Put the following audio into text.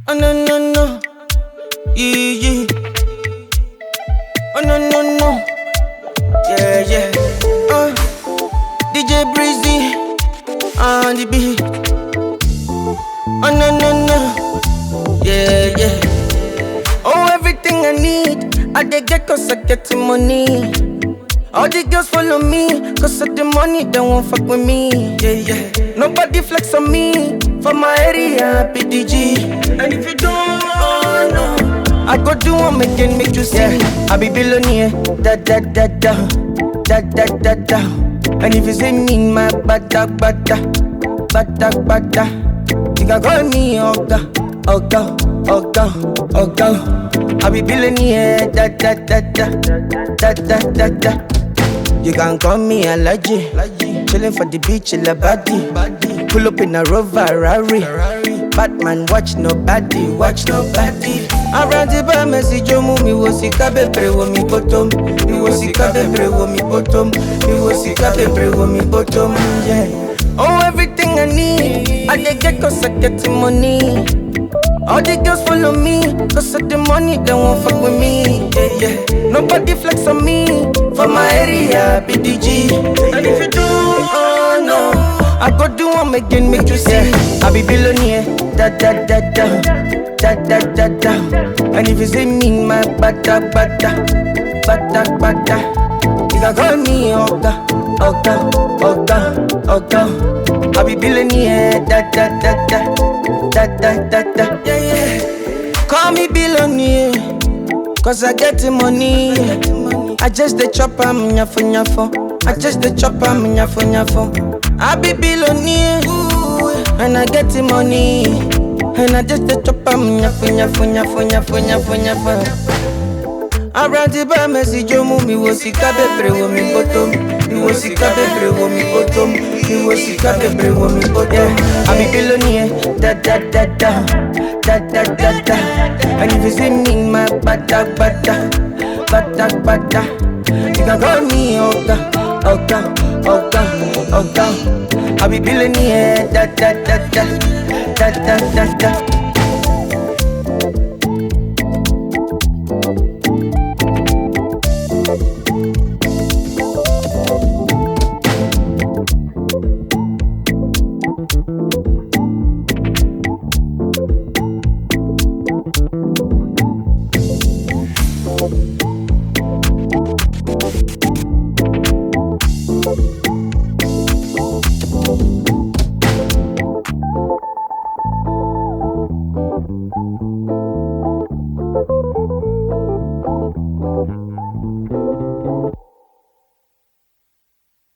Oh no no no, yeah yeah. Oh no no no, yeah yeah. Uh, DJ Breezy on the beat. Oh no no no, yeah yeah. Oh everything I need, I dey get cause I get the money. All the girls follow me, cause of the money, they won't fuck with me. Yeah, yeah. Nobody flex on me, for my area, PDG. And if you don't, oh no, I go do one again, make you see. Yeah. I be billionaire, da da da da, da da da da. And if you see me in my bada bada, bada bada, you can call me Oga, Oga, Oga, Oga. I be billionaire, da da da da, da da da da. You can call me Alaji. Chillin' for the beach, in the body. Pull up in a Rover Rari. Batman, watch nobody, watch nobody. Around the bar, message you move me was sick a bebre wo mi bottom. Me was sick a bebre wo mi bottom. Me was sick a bebre wo mi bottom. Yeah. Oh, everything I need, I dey get cause I get the money. All the girls follow me, cause of the money, they won't fuck with me. Yeah, yeah. Nobody flex on me, for my area, BDG. And if you do, oh no, I go do one again, make you see. I be billionaire, da da da da, da da da da. And if you see me in my bada bada, bada bada, you can call me Oga, Oga, Oga, Oga. I be billionaire, da da da da, da da da da. Yeah, yeah. Call me billionaire, cause I get the money. I just the chop am nyafo nyafo. I just the chop am nyafo nyafo. I be billionaire, and I get the money. And I just the chop am nyafo nyafo nyafo nyafo nyafo nyafo. Around the bar, message you move me was sick a bebre wo mi bottom. Me was sick a bebre wo mi bottom. Me was sick a bebre wo mi bottom. I be billionaire, da da da da, da da da da. And if you see me in my bada bada, bada bada, you can call me Oga, Oga, Oga, Oga. I be billionaire, da da da da, da da da da.